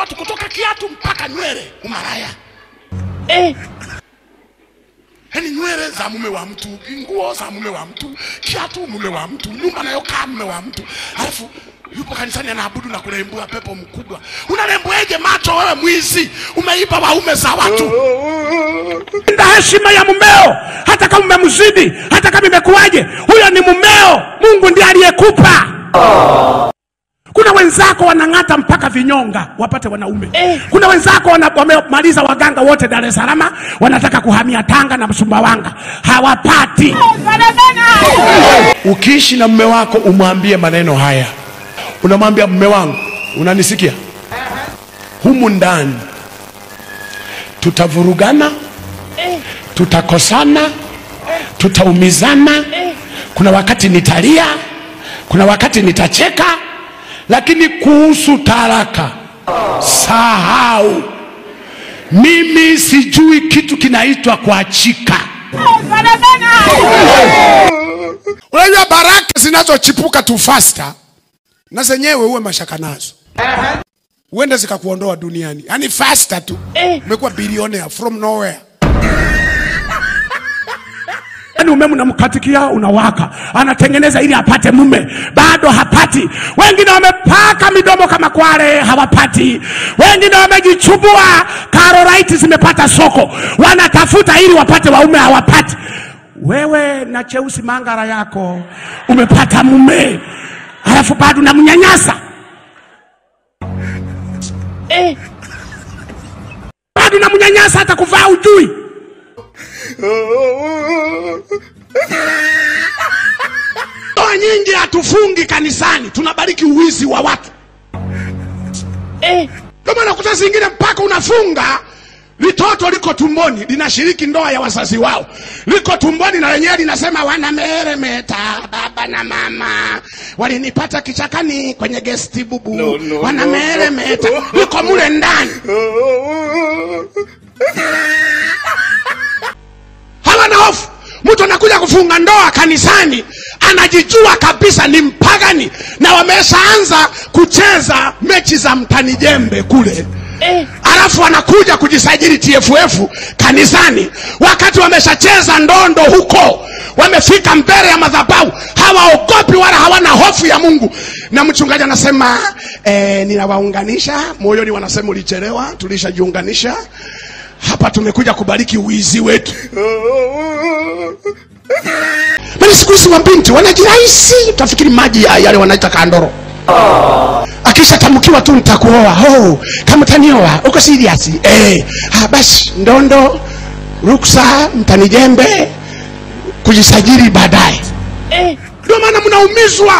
watu kutoka kiatu mpaka nywele umaraya Eh. yaani nywele za mume wa mtu nguo za mume wa mtu kiatu mume wa mtu nyumba nayokaa mume wa mtu alafu yupo kanisani anaabudu na kurembua pepo mkubwa unarembweje macho wewe mwizi umeiba waume za watu Linda heshima ya mumeo, hata kama umemzidi, hata kama imekuwaje, huyo ni mumeo. Mungu ndiye aliyekupa. Kuna wenzako wanang'ata mpaka vinyonga wapate wanaume. Eh. Kuna wenzako wana, wamemaliza waganga wote Dar es Salaam, wanataka kuhamia Tanga na Sumbawanga, hawapati. ukiishi na mume wako umwambie maneno haya unamwambia mume wangu unanisikia humu ndani tutavurugana tutakosana tutaumizana kuna wakati nitalia kuna wakati nitacheka lakini kuhusu taraka sahau mimi sijui kitu kinaitwa kuachika unajua baraka zinazochipuka tu fasta na zenyewe uwe mashaka nazo uende zikakuondoa duniani yani fasta tu Eh. umekuwa bilionea from nowhere Yaani umeme unamkatikia unawaka, anatengeneza ili apate mume, bado hapati. Wengine wamepaka midomo kama kwale, hawapati. Wengine wamejichubua, karolaiti zimepata soko, wanatafuta ili wapate waume, hawapati. Wewe na cheusi mangara yako umepata mume, halafu bado unamnyanyasa, Eh. bado unamnyanyasa, hata kuvaa ujui. ndoa nyingi hatufungi kanisani tunabariki uwizi wa watu Eh. ndio maana kuta zingine mpaka unafunga litoto liko tumboni linashiriki ndoa ya wazazi wao liko tumboni na lenyewe linasema wanameremeta baba na mama walinipata kichakani kwenye gesti bubu No, no, wanameremeta liko mule ndani hawana hofu mtu anakuja kufunga ndoa kanisani anajijua kabisa ni mpagani na wameshaanza kucheza mechi za mtani jembe kule Eh. alafu wanakuja kujisajili TFF kanisani wakati wameshacheza ndondo huko wamefika mbele ya madhabahu hawaogopi wala hawana hofu ya mungu na mchungaji anasema eh, ninawaunganisha moyoni wanasema ulichelewa tulishajiunganisha hapa tumekuja kubariki uizi wetu Maana siku hizi wabinti wanajirahisi, utafikiri maji ya yale wanaita kandoro. Akishatamkiwa tu nitakuoa, oh, kama utanioa uko serious eh? Ah, basi ndondo, ruksa, mtanijembe, kujisajili baadaye. Eh. Ndio maana mnaumizwa.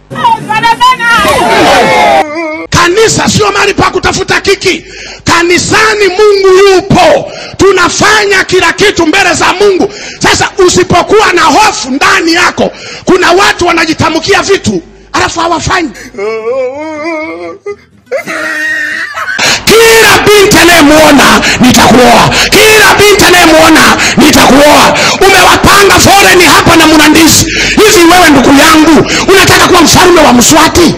Kanisa sio mahali pa kutafuta kiki. Kanisani Mungu yupo, tunafanya kila kitu mbele za Mungu. Sasa usipokuwa na hofu ndani yako, kuna watu wanajitamkia vitu alafu hawafanyi. Kila binti anayemwona nitakuoa, kila binti anayemwona nitakuoa. Umewapanga foreni hapa na Mnandisi. Hivi wewe ndugu yangu unataka kuwa mfalme wa Mswati?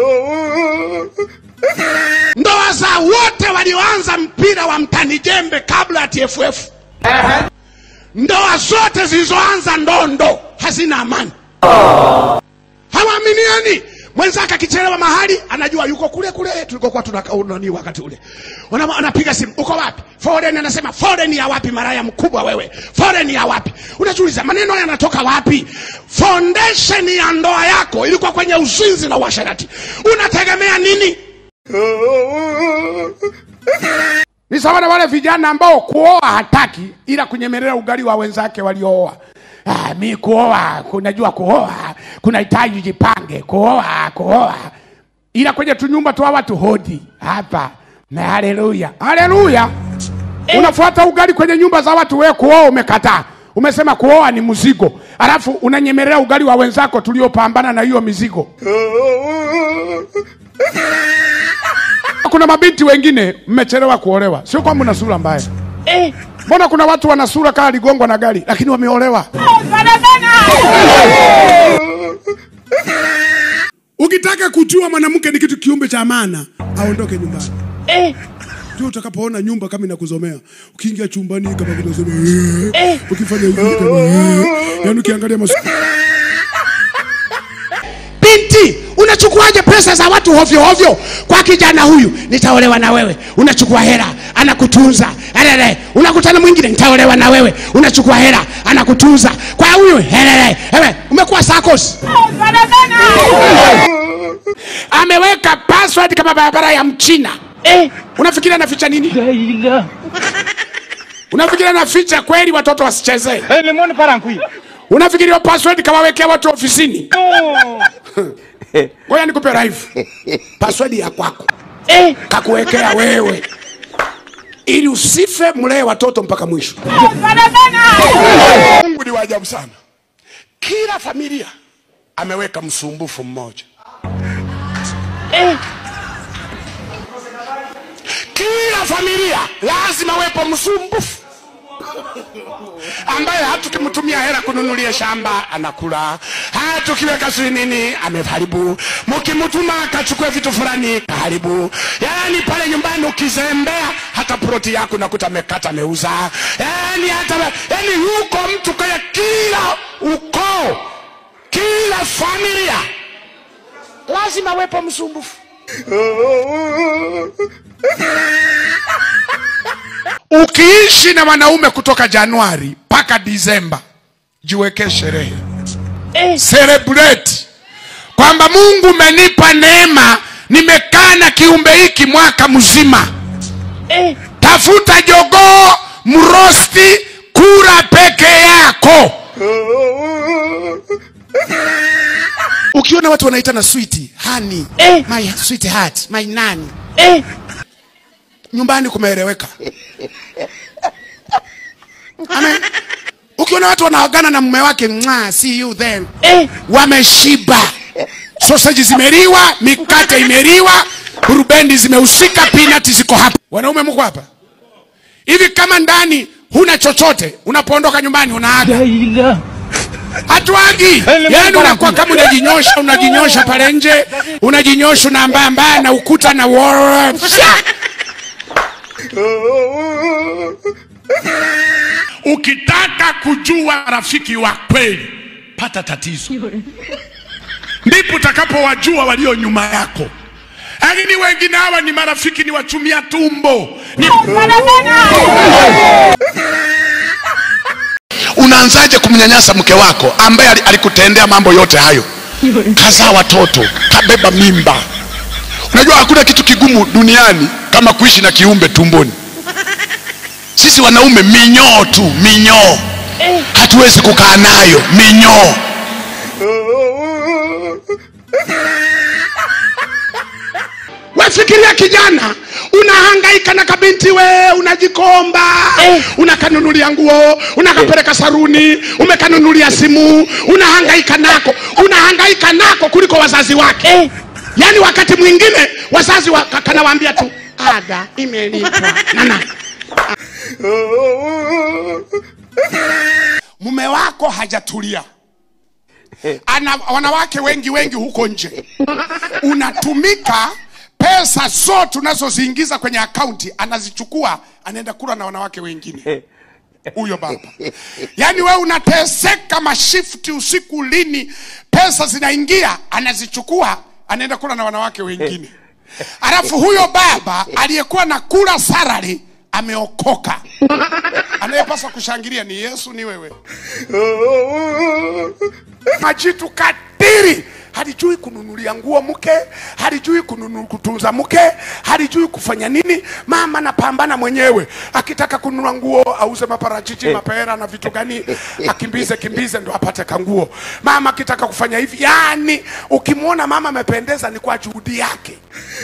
Ndoa za wote walioanza mpira wa mtani jembe kabla ya TFF, ndoa zote zilizoanza ndondo hazina amani, hawaaminiani. Mwenzake akichelewa mahali anajua yuko kule kule tulikokuwa tunani wakati ule, Wana- anapiga simu, uko wapi? Foreign anasema foreign ya wapi? Maraya mkubwa wewe, foreign ya wapi? Unajiuliza maneno haya yanatoka wapi? Foundation ya ndoa yako ilikuwa kwenye uzinzi na uasherati, unategemea nini? ni sawa na wale vijana ambao kuoa hataki ila kunyemelea ugali wa wenzake waliooa ah, mi kuoa kunajua kuoa kunahitaji jipange kuoa kuoa ila kwenye tunyumba tu watu hodi hapa na haleluya haleluya unafuata ugali kwenye nyumba za watu wewe kuoa umekataa umesema kuoa ni mzigo alafu unanyemelea ugali wa wenzako tuliopambana na hiyo mizigo kuna mabinti wengine mmechelewa kuolewa sio kwamba una sura mbaya Eh. mbona kuna watu wana sura kama aligongwa na gari lakini wameolewa ukitaka kujua mwanamke ni kitu kiumbe cha maana aondoke nyumbani eh, ndio utakapoona nyumba kama inakuzomea ukiingia chumbani kama kunazomea eh. ukifanya hivi kama eh. yani ukiangalia masu binti unachukuaje pesa za watu hovyo hovyo kwa kijana huyu nitaolewa na wewe unachukua hela anakutunza helele unakutana mwingine nitaolewa na wewe unachukua hela anakutunza kwa huyu helele ewe umekuwa sakos ameweka password kama barabara ya mchina eh, unafikiri anaficha nini la ilaha. unafikiri anaficha kweli watoto wasichezee Eh, lemon parankui. unafikiri hiyo password kawawekea watu ofisini ngoja nikupe live password ya kwako Eh, kakuwekea wewe ili usife mlee watoto mpaka mwisho mungu ni wa ajabu sana kila familia ameweka msumbufu mmoja eh, kila familia lazima wepo msumbufu ambaye hata ukimtumia hela kununulia shamba anakula, hata ukiweka sijui nini ameharibu, mkimtuma akachukue vitu fulani kaharibu. Yani pale nyumbani ukizembea, hata ploti yako nakuta amekata ameuza. Yani hata yani yuko mtu kaya, kila ukoo, kila familia lazima wepo msumbufu. Ukiishi na wanaume kutoka Januari mpaka Disemba, jiwekee sherehe, eh, celebrate kwamba Mungu umenipa neema, nimekaa na kiumbe hiki mwaka mzima. eh, Tafuta jogoo mrosti, kula peke yako. Ukiona watu wanaitana sweet honey, Eh. my sweetheart, my nani, eh, nyumbani kumeeleweka. Amen. Ukiona watu wanaagana na mume wake, mwa see you then, eh, wameshiba. Sausage zimeliwa, mikate imeliwa, burubendi zimehusika, peanut ziko hapa. Wanaume mko hapa hivi, kama ndani huna chochote, unapoondoka nyumbani unaaga la ilaha. hatuagi yani, unakuwa kama unajinyosha, unajinyosha pale nje, unajinyosha unaambaa mbaya na ukuta na wall. Ukitaka kujua rafiki wa kweli, pata tatizo, ndipo utakapowajua walio nyuma yako. Lakini wengine hawa ni marafiki, ni wachumia tumbo ni... Unaanzaje kumnyanyasa mke wako ambaye ali- alikutendea mambo yote hayo? Kazaa watoto, kabeba mimba. Unajua hakuna kitu kigumu duniani kama kuishi na kiumbe tumboni. Sisi wanaume minyoo tu, minyoo, hatuwezi kukaa nayo minyoo. Wefikiria kijana unahangaika na kabinti we unajikomba Eh. unakanunulia nguo unakapeleka saruni umekanunulia simu unahangaika nako unahangaika nako kuliko wazazi wake Eh. yaani wakati mwingine wazazi wa, ka- kanawaambia tu ada imelipwa nana mume wako hajatulia ana wanawake wengi wengi huko nje unatumika pesa zote unazoziingiza kwenye akaunti anazichukua anaenda kula na wanawake wengine huyo baba yaani wewe unateseka mashifti usiku lini pesa zinaingia anazichukua anaenda kula na wanawake wengine alafu huyo baba aliyekuwa na kula sarari ameokoka anayepaswa kushangilia ni yesu ni wewe majitu kadiri halijui kununulia nguo mke halijui kununu, kutunza mke halijui kufanya nini mama napambana mwenyewe akitaka kununua nguo auze maparachichi mapera na vitu gani akimbize kimbize ndo apate kanguo mama akitaka kufanya hivi yani ukimwona mama amependeza ni kwa juhudi yake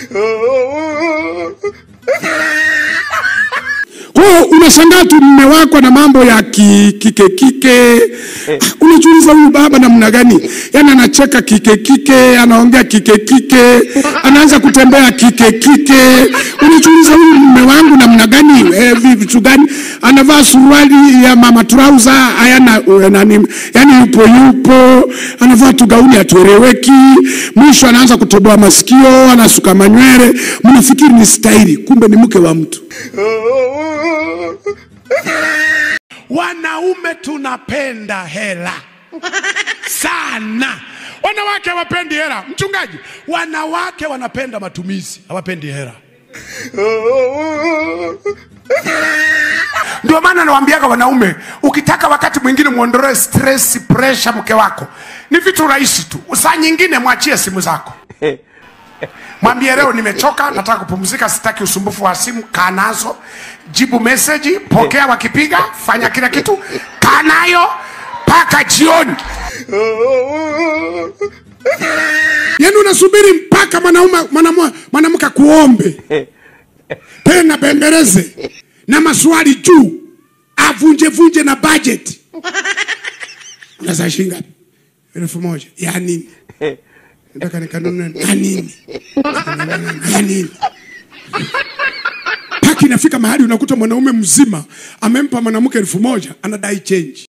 Kwa hiyo unashangaa tu mume wako na mambo ya ki, kike kike. Ah, Unajiuliza huyu baba namna gani? Yaani anacheka kike kike, anaongea kike kike, anaanza kutembea kike kike. Unajiuliza huyu mume wangu namna gani? Eh, vitu gani? Anavaa suruali ya mama trouser, hayana eh, nani, yani yupo yupo, ana anavaa tu gauni hatueleweki mwisho anaanza kutoboa masikio anasuka manywele mnafikiri ni staili kumbe ni mke wa mtu wanaume tunapenda hela sana wanawake hawapendi hela mchungaji wanawake wanapenda matumizi hawapendi hela ndio maana nawambiaga wanaume ukitaka wakati mwingine mwondolee stress pressure mke wako ni vitu rahisi tu saa nyingine mwachie simu zako mwambie leo nimechoka nataka kupumzika sitaki usumbufu wa simu kaa nazo jibu meseji pokea wakipiga fanya kila kitu kaa nayo mpaka jioni yaani unasubiri mpaka mwanaume mwanamu- mwanamke kuombe tena bembeleze na maswali juu avunjevunje na budget unazaa shilingi ngapi elfu moja ya nini nataka nikanunue ya nini ya nini mpaka inafika mahali unakuta mwanaume mzima amempa mwanamke elfu moja anadai change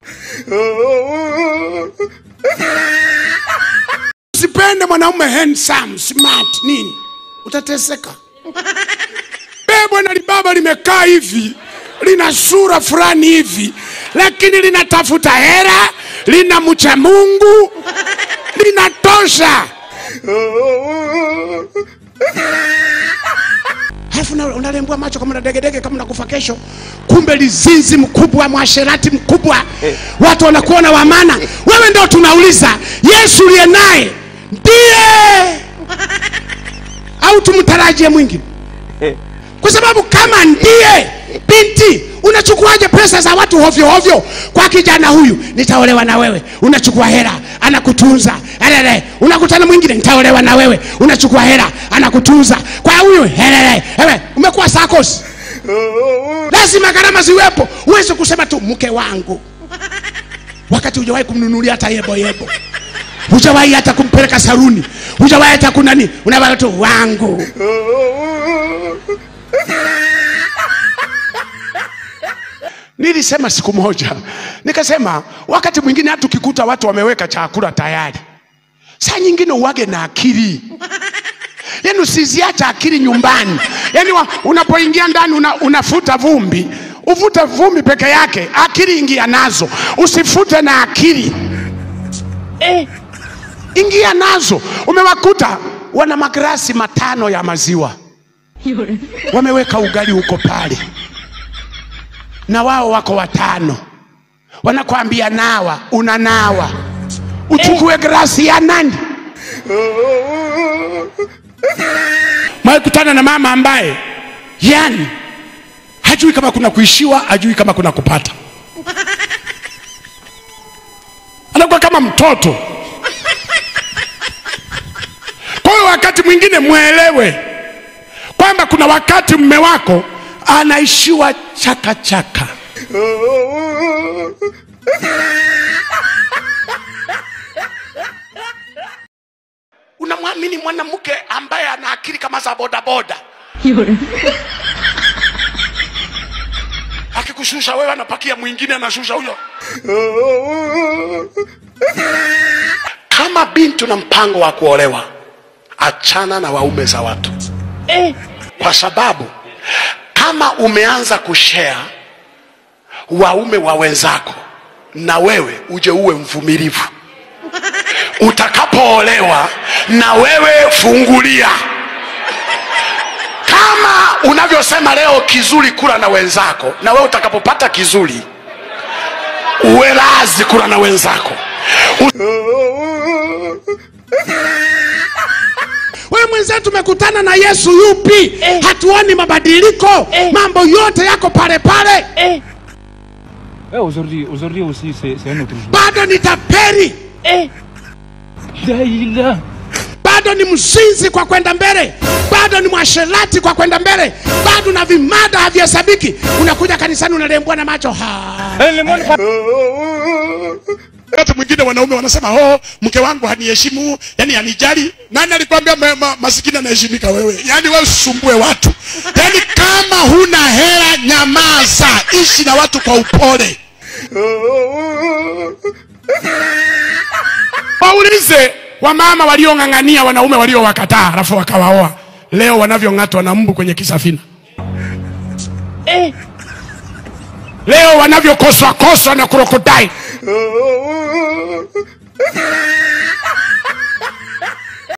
usipende mwanaume handsome smart nini utateseka bebwa na libaba limekaa hivi lina sura fulani hivi lakini linatafuta hera lina mcha mungu linatosha alafu na- unalembwa macho kama na degedege kama nakufa kesho kumbe lizinzi mkubwa mwasherati mkubwa watu wanakuona wamana wewe ndio tunauliza yesu uliye naye ndiye au tumtarajie mwingine kwa sababu kama ndiye binti unachukuaje pesa za watu hovyo hovyo kwa kijana huyu nitaolewa na wewe unachukua hela anakutunza helele unakutana mwingine nitaolewa na wewe unachukua hela anakutunza kwa huyu helele ewe umekuwa sakos lazima gharama ziwepo uweze kusema tu mke wangu wakati hujawahi kumnunulia hata yebo yebo hujawahi hata kumpeleka saruni hujawahi hata kunani unabaka tu wangu nilisema siku moja nikasema wakati mwingine hata ukikuta watu wameweka chakula tayari saa nyingine uwage na akili yaani usiziacha akili nyumbani yaani wa- unapoingia ndani una, unafuta vumbi uvute vumbi peke yake akili ingia nazo usifute na akili Eh, ingia nazo umewakuta wana magrasi matano ya maziwa wameweka ugali huko pale na wao wako watano wanakwambia nawa unanawa uchukue grasi ya nani mwekutana na mama ambaye yani hajui kama kuna kuishiwa hajui kama kuna kupata anakuwa kama mtoto kwa hiyo wakati mwingine mwelewe kwamba kuna wakati mme wako anaishiwa chakachaka unamwamini mwanamke ambaye ana akili kama za bodaboda akikushusha wewe anapakia mwingine anashusha huyo kama binti na mpango wa kuolewa achana na waume za watu eh, kwa sababu kama umeanza kushare waume wa wenzako na wewe uje uwe mvumilivu utakapoolewa na wewe fungulia kama unavyosema leo kizuri kula na wenzako na wewe utakapopata kizuri uwe lazi kula na wenzako wewe mwenzetu tumekutana na yesu yupi Eh. hatuoni mabadiliko Eh. mambo yote yako pale pale eh, Ouais, aujourd'hui, aujourd'hui aussi, c'est c'est un autre jour. bado ni taperi eh, Daïla. bado ni mzinzi kwa kwenda mbele bado ni mwasherati kwa kwenda mbele bado na vimada havihesabiki unakuja kanisani unalembwa na macho ha. Eh, le monde pas- wakati mwingine wanaume wanasema oh, mke wangu haniheshimu yani hanijali nani alikwambia ma, ma, masikini anaheshimika wewe yani wewe usumbue watu yani kama huna hela nyamaza ishi na watu kwa upole waulize wamama waliong'ang'ania wanaume waliowakataa alafu wakawaoa leo wanavyong'atwa na mbu kwenye kisafina Eh. leo wanavyokoswakoswa na krokodai